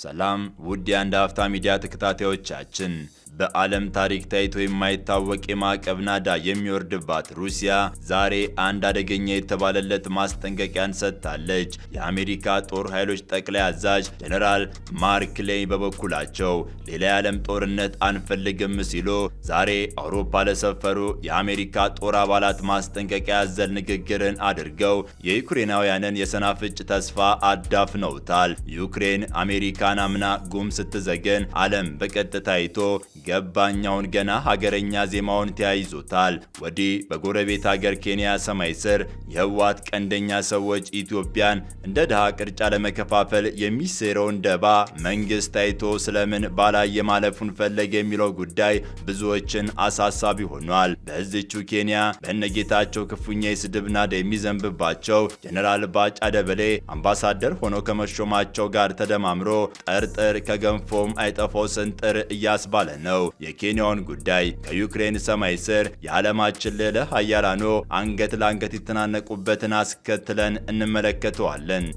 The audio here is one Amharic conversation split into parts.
ሰላም ውድ የአንድ አፍታ ሚዲያ ተከታታዮቻችን፣ በዓለም ታሪክ ታይቶ የማይታወቅ የማዕቀብ ናዳ የሚወርድባት ሩሲያ ዛሬ አንድ አደገኛ የተባለለት ማስጠንቀቂያን ሰጥታለች። የአሜሪካ ጦር ኃይሎች ጠቅላይ አዛዥ ጀኔራል ማርክ ሌይ በበኩላቸው ሌላ የዓለም ጦርነት አንፈልግም ሲሉ ዛሬ አውሮፓ ለሰፈሩ የአሜሪካ ጦር አባላት ማስጠንቀቂያ ያዘል ንግግርን አድርገው የዩክሬናውያንን የሰናፍጭ ተስፋ አዳፍነውታል። ዩክሬን አሜሪካን አምና ጉም ስትዘገን ዓለም በቀጥታ አይቶ ገባኛውን ገና ሀገረኛ ዜማውን ተያይዞታል። ወዲህ በጎረቤት ሀገር ኬንያ ሰማይ ስር የህወሓት ቀንደኛ ሰዎች ኢትዮጵያን እንደ ድሃ ቅርጫ ለመከፋፈል የሚሴረውን ደባ መንግስት አይቶ ስለምን ባላየ ማለፉን ፈለገ የሚለው ጉዳይ ብዙዎችን አሳሳቢ ሆኗል። በዚቹ ኬንያ በእነጌታቸው ክፉኛ የስድብ ናዳ የሚዘንብባቸው ጀኔራል ባጫ ደበሌ አምባሳደር ሆነው ከመሾማቸው ጋር ተደማምሮ ጠርጥር ከገንፎም አይጠፋው ስንጥር እያስባለ ነው። የኬንያውን ጉዳይ ከዩክሬን ሰማይ ስር የዓለማችን ልዕለ ሀያላኖ አንገት ለአንገት የተናነቁበትን አስከትለን እንመለከተዋለን።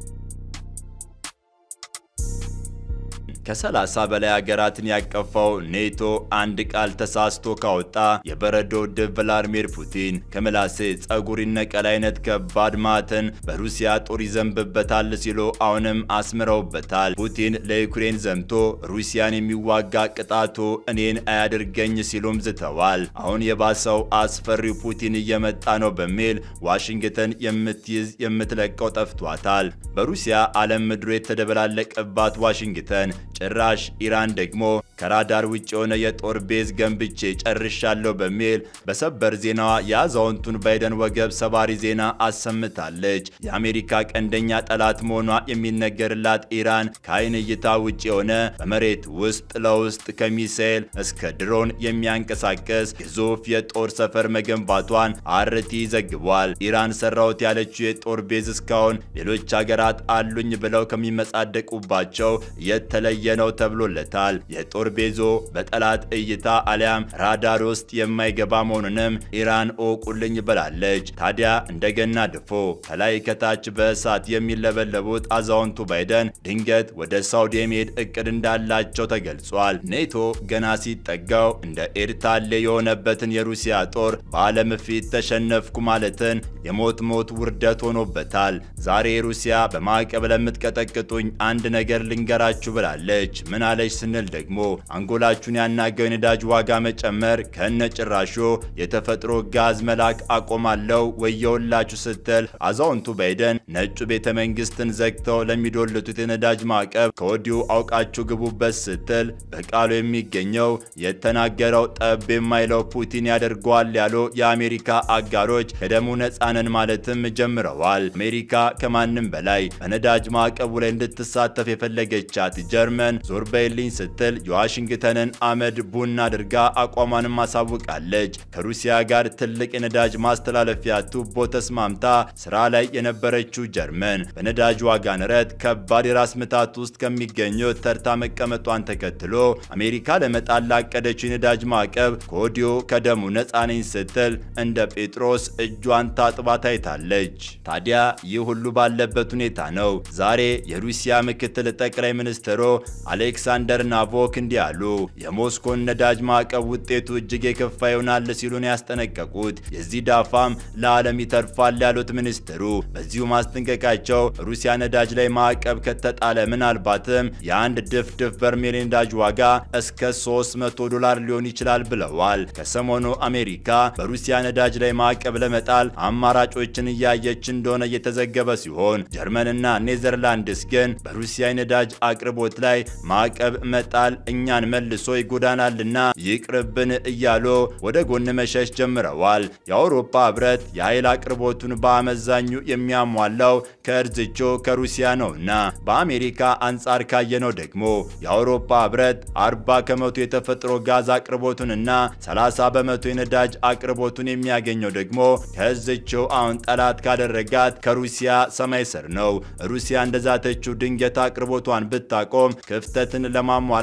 ከሰላሳ በላይ ሀገራትን ያቀፈው ኔቶ አንድ ቃል ተሳስቶ ካወጣ የበረዶ ድብ ቭላድሚር ፑቲን ከምላሴ ጸጉር ይነቀል አይነት ከባድ ማዕተን በሩሲያ ጦር ይዘንብበታል ሲሉ አሁንም አስምረውበታል። ፑቲን ለዩክሬን ዘምቶ ሩሲያን የሚዋጋ ቅጣቱ እኔን አያድርገኝ ሲሉም ዝተዋል። አሁን የባሰው አስፈሪው ፑቲን እየመጣ ነው በሚል ዋሽንግተን የምትይዝ የምትለቀው ጠፍቷታል። በሩሲያ ዓለም ምድሩ የተደበላለቀባት ዋሽንግተን ጭራሽ ኢራን ደግሞ ከራዳር ውጭ የሆነ የጦር ቤዝ ገንብቼ ጨርሻለሁ በሚል በሰበር ዜናዋ የአዛውንቱን ባይደን ወገብ ሰባሪ ዜና አሰምታለች። የአሜሪካ ቀንደኛ ጠላት መሆኗ የሚነገርላት ኢራን ከአይን እይታ ውጭ የሆነ በመሬት ውስጥ ለውስጥ ከሚሳኤል እስከ ድሮን የሚያንቀሳቀስ ግዙፍ የጦር ሰፈር መገንባቷን አርቲ ዘግቧል። ኢራን ሰራሁት ያለችው የጦር ቤዝ እስካሁን ሌሎች ሀገራት አሉኝ ብለው ከሚመጻደቁባቸው የተለየ ነው ተብሎለታል። የጦር ቤዞ በጠላት እይታ አሊያም ራዳር ውስጥ የማይገባ መሆኑንም ኢራን እወቁልኝ ብላለች። ታዲያ እንደገና ድፎ ከላይ ከታች በእሳት የሚለበለቡት አዛውንቱ ባይደን ድንገት ወደ ሳውዲ የመሄድ እቅድ እንዳላቸው ተገልጿል። ኔቶ ገና ሲጠጋው እንደ ኤርታሌ የሆነበትን የሩሲያ ጦር በዓለም ፊት ተሸነፍኩ ማለትን የሞት ሞት ውርደት ሆኖበታል። ዛሬ ሩሲያ በማዕቀብ ለምትቀጠቅጡኝ አንድ ነገር ልንገራችሁ ብላለች። ምን አለች ስንል ደግሞ አንጎላችሁን ያናገው የነዳጅ ዋጋ መጨመር ከነ ጭራሹ የተፈጥሮ ጋዝ መላክ አቆማለው ወየውላችሁ ስትል አዛውንቱ ባይደን ነጩ ቤተ መንግስትን ዘግተው ለሚዶልቱት የነዳጅ ማዕቀብ ከወዲሁ አውቃችሁ ግቡበት ስትል በቃሉ የሚገኘው የተናገረው ጠብ የማይለው ፑቲን ያደርገዋል ያሉ የአሜሪካ አጋሮች ከደሙ ነፃነን ማለትም ጀምረዋል። አሜሪካ ከማንም በላይ በነዳጅ ማዕቀቡ ላይ እንድትሳተፍ የፈለገቻት ጀርመን ዞር በይልኝ ስትል የዋሽንግተንን አመድ ቡና አድርጋ አቋሟንም አሳውቃለች። ከሩሲያ ጋር ትልቅ የነዳጅ ማስተላለፊያ ቱቦ ተስማምታ ስራ ላይ የነበረችው ጀርመን በነዳጅ ዋጋ ንረት ከባድ የራስ ምታት ውስጥ ከሚገኙት ተርታ መቀመጧን ተከትሎ አሜሪካ ለመጣል ላቀደችው የነዳጅ ማዕቀብ ከወዲሁ ከደሙ ነፃ ነኝ ስትል እንደ ጴጥሮስ እጇን ታጥባ ታይታለች። ታዲያ ይህ ሁሉ ባለበት ሁኔታ ነው ዛሬ የሩሲያ ምክትል ጠቅላይ ሚኒስትሩ አሌክሳንደር ናቮክ እንዲህ አሉ። የሞስኮን ነዳጅ ማዕቀብ ውጤቱ እጅግ የከፋ ይሆናል ሲሉን ያስጠነቀቁት የዚህ ዳፋም ለዓለም ይተርፋል ያሉት ሚኒስትሩ በዚሁ ማስጠንቀቃቸው ሩሲያ ነዳጅ ላይ ማዕቀብ ከተጣለ ምናልባትም የአንድ ድፍድፍ በርሜል ነዳጅ ዋጋ እስከ 300 ዶላር ሊሆን ይችላል ብለዋል። ከሰሞኑ አሜሪካ በሩሲያ ነዳጅ ላይ ማዕቀብ ለመጣል አማራጮችን እያየች እንደሆነ እየተዘገበ ሲሆን ጀርመንና ኔዘርላንድስ ግን በሩሲያ የነዳጅ አቅርቦት ላይ ማዕቀብ መጣል እኛን መልሶ ይጎዳናልና ይቅርብን እያሉ ወደ ጎን መሸሽ ጀምረዋል። የአውሮፓ ህብረት የኃይል አቅርቦቱን በአመዛኙ የሚያሟላው ከእርዝቾ ከሩሲያ ነውና በአሜሪካ አንጻር ካየነው ደግሞ የአውሮፓ ህብረት 40 ከመቶ የተፈጥሮ ጋዝ አቅርቦቱንና 30 በመቶ የነዳጅ አቅርቦቱን የሚያገኘው ደግሞ ከእዝቸው አሁን ጠላት ካደረጋት ከሩሲያ ሰማይ ስር ነው። ሩሲያ እንደዛተችው ድንገት አቅርቦቷን ብታቆም ክፍተትን ለማሟላት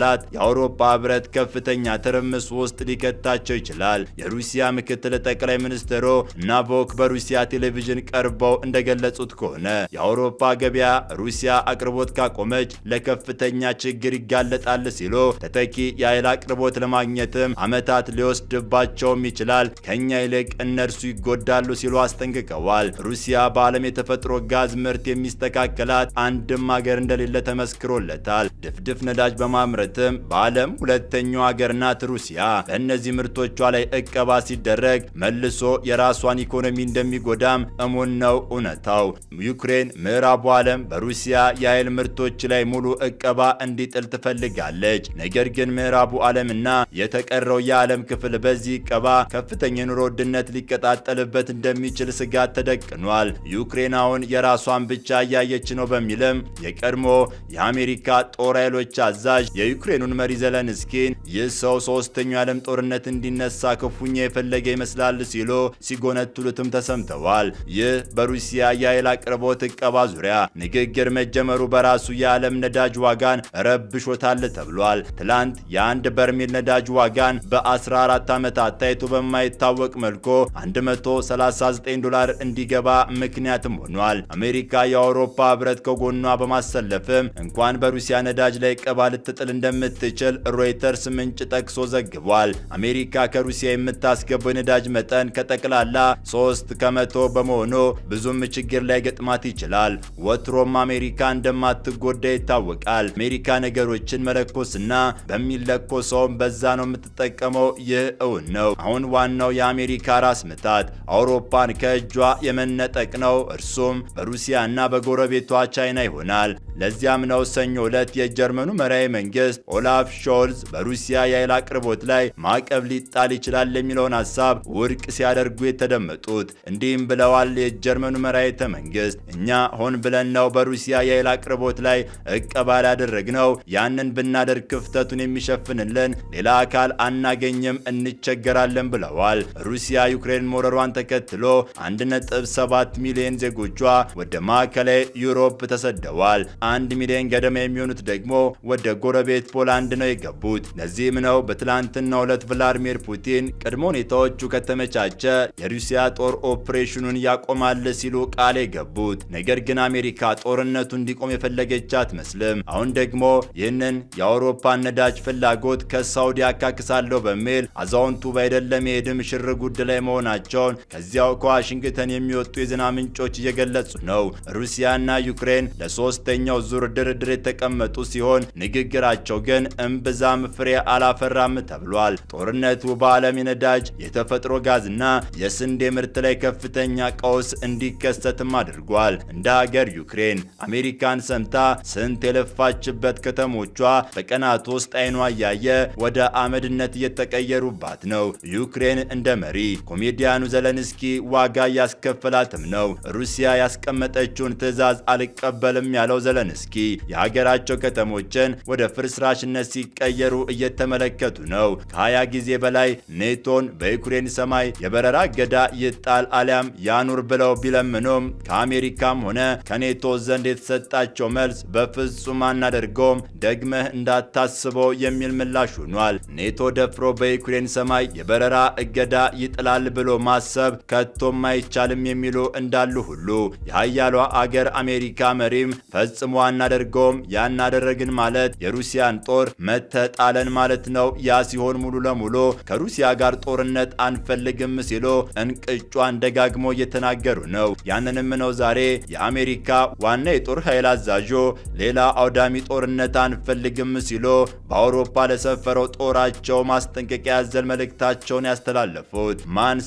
የአውሮፓ ህብረት ከፍተኛ ትርምስ ውስጥ ሊከታቸው ይችላል። የሩሲያ ምክትል ጠቅላይ ሚኒስትሩ ናቮክ በሩሲያ ቴሌቪዥን ቀርበው እንደገለጹት ከሆነ የአውሮፓ ገበያ ሩሲያ አቅርቦት ካቆመች ለከፍተኛ ችግር ይጋለጣል ሲሉ ተተኪ የኃይል አቅርቦት ለማግኘትም ዓመታት ሊወስድባቸውም ይችላል፣ ከኛ ይልቅ እነርሱ ይጎዳሉ ሲሉ አስጠንቅቀዋል። ሩሲያ በዓለም የተፈጥሮ ጋዝ ምርት የሚስተካከላት አንድም ሀገር እንደሌለ ተመስክሮለታል። ድፍድፍ ነዳጅ በማምረትም በዓለም ሁለተኛው ሀገር ናት ሩሲያ። በእነዚህ ምርቶቿ ላይ እቀባ ሲደረግ መልሶ የራሷን ኢኮኖሚ እንደሚጎዳም እሙን ነው እውነታው። ዩክሬን ምዕራቡ ዓለም በሩሲያ የኃይል ምርቶች ላይ ሙሉ እቀባ እንዲጥል ትፈልጋለች። ነገር ግን ምዕራቡ ዓለምና የተቀረው የዓለም ክፍል በዚህ እቀባ ከፍተኛ የኑሮ ውድነት ሊቀጣጠልበት እንደሚችል ስጋት ተደቅኗል። ዩክሬን አሁን የራሷን ብቻ እያየች ነው በሚልም የቀድሞ የአሜሪካ ጦር ኃይሎች አዛዥ የዩክሬኑን መሪ ዘለንስኪን ይህ ሰው ሶስተኛው የዓለም ጦርነት እንዲነሳ ክፉኛ የፈለገ ይመስላል ሲሉ ሲጎነትሉትም ተሰምተዋል። ይህ በሩሲያ የኃይል አቅርቦት እቀባ ዙሪያ ንግግር መጀመሩ በራሱ የዓለም ነዳጅ ዋጋን ረብሾታል ተብሏል። ትላንት የአንድ በርሜል ነዳጅ ዋጋን በ14 ዓመታት ታይቶ በማይታወቅ መልኩ 139 ዶላር እንዲገባ ምክንያትም ሆኗል። አሜሪካ የአውሮፓ ህብረት ከጎኗ በማሰለፍም እንኳን በሩሲያ ነዳጅ ላይ እቀባ ልትጥል እንደምትችል ሮይተርስ ምንጭ ጠቅሶ ዘግቧል። አሜሪካ ከሩሲያ የምታስገባው የነዳጅ መጠን ከጠቅላላ 3 ከመቶ በመሆኑ ብዙም ችግር ላይ ገጥማት ይችላል። ወትሮም አሜሪካ እንደማትጎዳ ይታወቃል። አሜሪካ ነገሮችን መለኮስና በሚለኮሰውም በዛ ነው የምትጠቀመው። ይህ እውን ነው። አሁን ዋናው የአሜሪካ ራስ ምታት አውሮፓን ከእጇ የመነጠቅ ነው። እርሱም በሩሲያ እና በጎረቤቷ ቻይና ይሆናል። ለዚያም ነው ሰኞ ዕለት የጀርመኑ መራሄ መንግስት ኦላፍ ሾልዝ በሩሲያ የኃይል አቅርቦት ላይ ማዕቀብ ሊጣል ይችላል የሚለውን ሀሳብ ውድቅ ሲያደርጉ የተደመጡት። እንዲህም ብለዋል። የጀርመኑ መራሄተ መንግስት እኛ ሆን ብለን ነው በሩሲያ የኃይል አቅርቦት ላይ እቀባ ያደረግነው። ያንን ብናደርግ ክፍተቱን የሚሸፍንልን ሌላ አካል አናገኝም፣ እንቸገራለን ብለዋል። ሩሲያ ዩክሬን መውረሯን ተከትሎ 1.7 ሚሊዮን ዜጎቿ ወደ ማዕከላዊ ዩሮፕ ተሰደዋል። አንድ ሚሊዮን ገደማ የሚሆኑት ደግሞ ወደ ጎረቤት ፖላንድ ነው የገቡት። ለዚህም ነው በትላንትናው ዕለት ቭላድሚር ፑቲን ቅድመ ሁኔታዎቹ ከተመቻቸ የሩሲያ ጦር ኦፕሬሽኑን ያቆማል ሲሉ ቃል የገቡት። ነገር ግን አሜሪካ ጦርነቱ እንዲቆም የፈለገች አትመስልም። አሁን ደግሞ ይህንን የአውሮፓን ነዳጅ ፍላጎት ከሳውዲ አካክሳለሁ በሚል አዛውንቱ ባይደለም የሄድም ሽር ጉድ ላይ መሆናቸውን ከዚያው ከዋሽንግተን የሚወጡ የዜና ምንጮች እየገለጹ ነው። ሩሲያና ዩክሬን ለሶስተኛው ዙር ድርድር የተቀመጡ ሲሆን ንግግራቸው ግን እምብዛም ፍሬ አላፈራም ተብሏል። ጦርነቱ በዓለም የነዳጅ የተፈጥሮ ጋዝና የስንዴ ምርት ላይ ከፍተኛ ቀውስ እንዲከሰትም አድርጓል። እንደ ሀገር ዩክሬን አሜሪካን ሰምታ ስንት የለፋችበት ከተሞቿ በቀናት ውስጥ አይኗ እያየ ወደ አመድነት እየተቀየሩባት ነው። ዩክሬን እንደ መሪ ኮሜዲያኑ ዘለንስኪ ዋጋ እያስከፈላትም ነው። ሩሲያ ያስቀመጠችውን ትዕዛዝ አልቀበልም ያለው ዘለንስኪ የሀገራቸው ከተሞችን ወደ ፍርስራሽነት ሲቀየሩ እየተመለከቱ ነው። ከ20 ጊዜ በላይ ኔቶን በዩክሬን ሰማይ የበረራ እገዳ ይጣል አሊያም ያኑር ብለው ቢለምኑም ከአሜሪካም ሆነ ከኔቶ ዘንድ የተሰጣቸው መልስ በፍጹም አናደርገውም፣ ደግመህ እንዳታስበው የሚል ምላሽ ሆኗል። ኔቶ ደፍሮ በዩክሬን ሰማይ የበረራ እገዳ ይጥላል ብሎ ማሰብ ከቶም አይቻልም የሚሉ እንዳሉ ሁሉ የሀያሏ አገር አሜሪካ መሪም ፈጽሞ አናደርገውም፣ ያናደረግን ማለት የሩሲያን ጦር መተጣለን ማለት ነው። ያ ሲሆን ሙሉ ለሙሉ ከሩሲያ ጋር ጦርነት አንፈልግም ሲሉ እንቅጯን ደጋግሞ እየተናገሩ ነው። ያንንም ነው ዛሬ የአሜሪካ ዋና የጦር ኃይል አዛዦ ሌላ አውዳሚ ጦርነት አንፈልግም ሲሉ በአውሮፓ ለሰፈረው ጦራቸው ማስጠንቀቂያ ያዘል መልእክታቸውን ያስተላለፉት።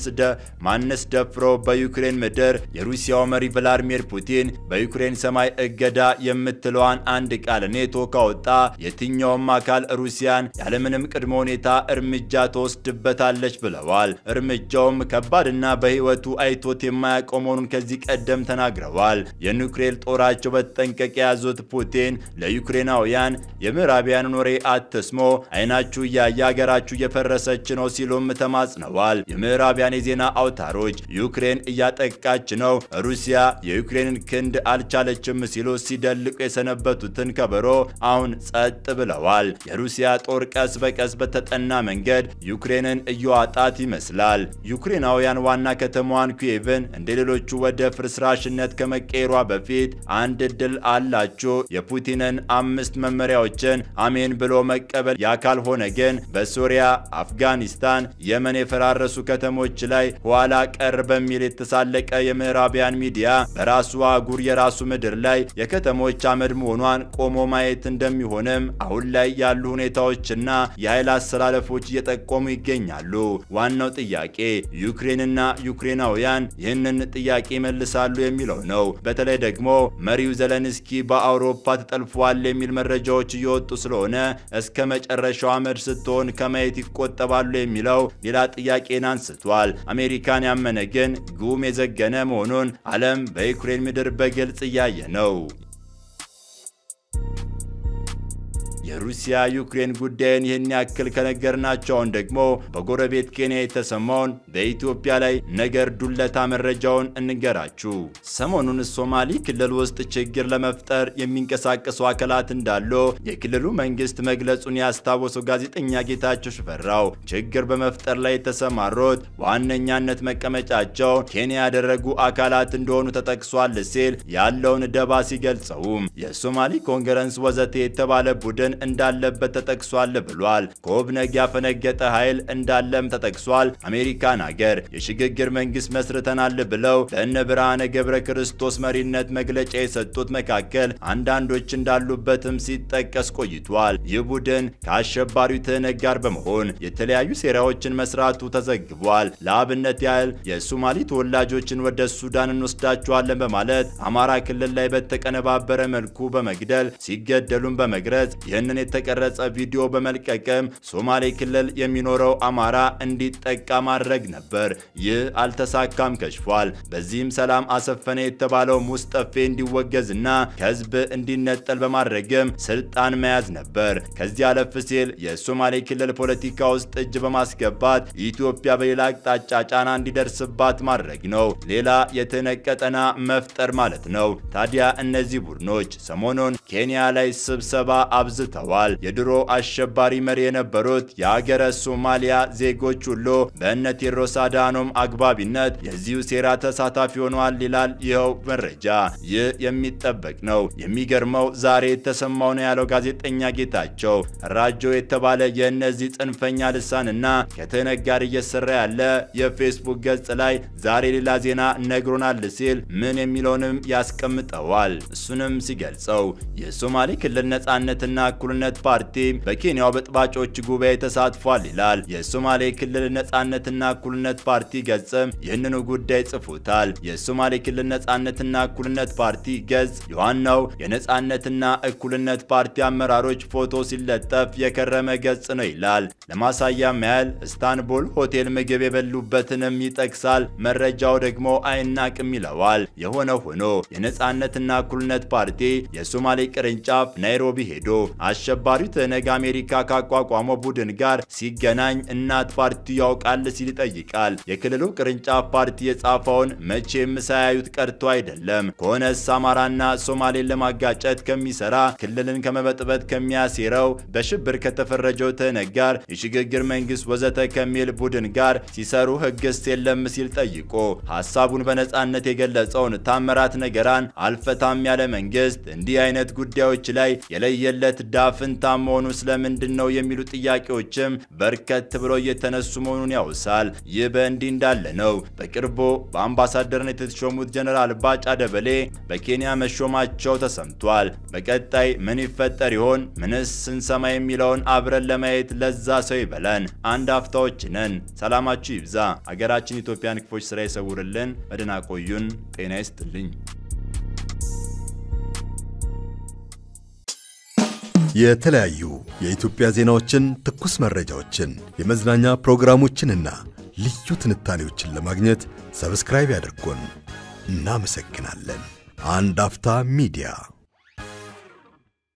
ማንስ ደፍሮ በዩክሬን ምድር የሩሲያው መሪ ቭላድሚር ፑቲን በዩክሬን ሰማይ እገዳ የምትለዋን አንድ ቃል ኔቶ ካወጣ የትኛውም አካል ሩሲያን ያለምንም ቅድመ ሁኔታ እርምጃ ትወስድበታለች ብለዋል። እርምጃውም ከባድና በሕይወቱ አይቶት የማያውቀው መሆኑን ከዚህ ቀደም ተናግረዋል። የኒውክሌር ጦራቸው በተጠንቀቅ የያዙት ፑቲን ለዩክሬናውያን የምዕራቢያንን ወሬ አትስሞ፣ አይናችሁ እያየ ሀገራችሁ እየፈረሰች ነው ሲሉም ተማጽነዋል። የምዕራቢያን የዜና አውታሮች ዩክሬን እያጠቃች ነው፣ ሩሲያ የዩክሬንን ክንድ አልቻለችም ሲሉ ሲደልቁ የሰነበቱትን ከበሮ አሁን ጸጥ ብለዋል። የሩሲያ ጦር ቀስ በቀስ በተጠና መንገድ ዩክሬንን እየዋጣት ይመስላል። ዩክሬናውያን ዋና ከተማዋን ኪየቭን እንደ ሌሎቹ ወደ ፍርስራሽነት ከመቀየሯ በፊት አንድ እድል አላችሁ። የፑቲንን አምስት መመሪያዎችን አሜን ብሎ መቀበል። ያ ካልሆነ ግን በሶሪያ፣ አፍጋኒስታን፣ የመን የፈራረሱ ከተሞች ላይ ኋላ ቀር በሚል የተሳለቀ የምዕራቢያን ሚዲያ በራሱ አህጉር የራሱ ምድር ላይ የከተሞች አመድ መሆኗን ቆሞ ማየት እንደሚሆንም አሁን ላይ ያሉ ሁኔታዎችና የኃይል አሰላለፎች እየጠቆሙ ይገኛሉ። ዋናው ጥያቄ ዩክሬንና ዩክሬናውያን ይህንን ጥያቄ ይመልሳሉ የሚለው ነው። በተለይ ደግሞ መሪው ዘለንስኪ በአውሮፓ ተጠልፏል የሚል መረጃዎች እየወጡ ስለሆነ እስከ መጨረሻው አመድ ስትሆን ከማየት ይቆጠባሉ የሚለው ሌላ ጥያቄን አንስቷል። አሜሪካን ያመነ ግን ጉም የዘገነ መሆኑን ዓለም በዩክሬን ምድር በግልጽ እያየ ነው። የሩሲያ ዩክሬን ጉዳይን ይህን ያክል ከነገርናቸው አሁን ደግሞ በጎረቤት ኬንያ የተሰማውን በኢትዮጵያ ላይ ነገር ዱለታ መረጃውን እንገራችሁ። ሰሞኑን ሶማሌ ክልል ውስጥ ችግር ለመፍጠር የሚንቀሳቀሱ አካላት እንዳሉ የክልሉ መንግስት መግለጹን ያስታወሰው ጋዜጠኛ ጌታቸው ሽፈራው ችግር በመፍጠር ላይ የተሰማሩት በዋነኛነት መቀመጫቸው ኬንያ ያደረጉ አካላት እንደሆኑ ተጠቅሷል ሲል ያለውን ደባ ሲገልጸውም የሶማሌ ኮንግረስ ወዘተ የተባለ ቡድን እንዳለበት ተጠቅሷል ብሏል። ከኦብነግ ያፈነገጠ ኃይል እንዳለም ተጠቅሷል። አሜሪካን ሀገር የሽግግር መንግስት መስርተናል ብለው በእነ ብርሃነ ገብረ ክርስቶስ መሪነት መግለጫ የሰጡት መካከል አንዳንዶች እንዳሉበትም ሲጠቀስ ቆይቷል። ይህ ቡድን ከአሸባሪው ትህነግ ጋር በመሆን የተለያዩ ሴራዎችን መስራቱ ተዘግቧል። ለአብነት ያህል የሶማሌ ተወላጆችን ወደ ሱዳን እንወስዳቸዋለን በማለት አማራ ክልል ላይ በተቀነባበረ መልኩ በመግደል ሲገደሉን በመግረጽ ይህንን የተቀረጸ ቪዲዮ በመልቀቅም ሶማሌ ክልል የሚኖረው አማራ እንዲጠቃ ማድረግ ነበር። ይህ አልተሳካም፣ ከሽፏል። በዚህም ሰላም አሰፈነ የተባለው ሙስጠፌ እንዲወገዝና ከህዝብ እንዲነጠል በማድረግም ስልጣን መያዝ ነበር። ከዚህ አለፍ ሲል የሶማሌ ክልል ፖለቲካ ውስጥ እጅ በማስገባት ኢትዮጵያ በሌላ አቅጣጫ ጫና እንዲደርስባት ማድረግ ነው። ሌላ የትህነግ ቀጠና መፍጠር ማለት ነው። ታዲያ እነዚህ ቡድኖች ሰሞኑን ኬንያ ላይ ስብሰባ አብዝተዋል። የድሮ አሸባሪ መሪ የነበሩት የሀገረ ሶማሊያ ዜጎች ሁሉ በእነ ቴዎድሮስ አድሃኖም አግባቢነት የዚሁ ሴራ ተሳታፊ ሆነዋል ይላል ይኸው መረጃ። ይህ የሚጠበቅ ነው። የሚገርመው ዛሬ የተሰማው ነው ያለው ጋዜጠኛ ጌታቸው ራጆ የተባለ የእነዚህ ጽንፈኛ ልሳንና ከትህነግ ጋር እየሰራ ያለ የፌስቡክ ገጽ ላይ ዛሬ ሌላ ዜና ነግሮናል ሲል ምን የሚለውንም ያስቀምጠዋል። እሱንም ሲገልጸው የሶማሌ ክልል ነጻነትና እኩልነት ፓርቲ በኬንያው በጥባጮች ጉባኤ ተሳትፏል ይላል። የሶማሌ ክልል ነጻነትና እኩልነት ፓርቲ ገጽም ይህንኑ ጉዳይ ጽፎታል። የሶማሌ ክልል ነጻነትና እኩልነት ፓርቲ ገጽ የዋናው የነጻነትና እኩልነት ፓርቲ አመራሮች ፎቶ ሲለጠፍ የከረመ ገጽ ነው ይላል። ለማሳያም ያህል እስታንቡል ሆቴል ምግብ የበሉበትንም ይጠቅሳል። መረጃው ደግሞ አይናቅም ይለዋል። የሆነ ሆኖ የነጻነትና እኩልነት ፓርቲ የሶማሌ ቅርንጫፍ ናይሮቢ ሄዶ አሸባሪው ትህነግ አሜሪካ ካቋቋመው ቡድን ጋር ሲገናኝ እናት ፓርቲው ያውቃል ሲል ይጠይቃል። የክልሉ ቅርንጫፍ ፓርቲ የጻፈውን መቼም ሳያዩት ቀርቶ አይደለም። ከሆነስ አማራና ሶማሌን ለማጋጨት ከሚሰራ ክልልን ከመበጥበጥ ከሚያሴረው በሽብር ከተፈረጀው ትህነግ ጋር የሽግግር መንግስት ወዘተ ከሚል ቡድን ጋር ሲሰሩ ህግስ የለም ሲል ጠይቆ ሀሳቡን በነጻነት የገለጸውን ታምራት ነገራን አልፈታም ያለ መንግስት እንዲህ አይነት ጉዳዮች ላይ የለየለት ዳፍንታ መሆኑ ስለምንድን ነው የሚሉ ጥያቄዎችም በርከት ብለው እየተነሱ መሆኑን ያውሳል። ይህ በእንዲህ እንዳለ ነው በቅርቡ በአምባሳደርነት የተሾሙት ጀነራል ባጫ ደበሌ በኬንያ መሾማቸው ተሰምቷል። በቀጣይ ምን ይፈጠር ይሆን? ምንስ ስንሰማ የሚለውን አብረን ለማየት ለዛ ሰው ይበለን። አንድ አፍታዎች ነን። ሰላማችሁ ይብዛ። አገራችን ኢትዮጵያን ክፎች ስራ ይሰውርልን። በደህና ቆዩን። ጤና ይስጥልኝ። የተለያዩ የኢትዮጵያ ዜናዎችን፣ ትኩስ መረጃዎችን፣ የመዝናኛ ፕሮግራሞችንና ልዩ ትንታኔዎችን ለማግኘት ሰብስክራይብ ያድርጉን። እናመሰግናለን። አንድ አፍታ ሚዲያ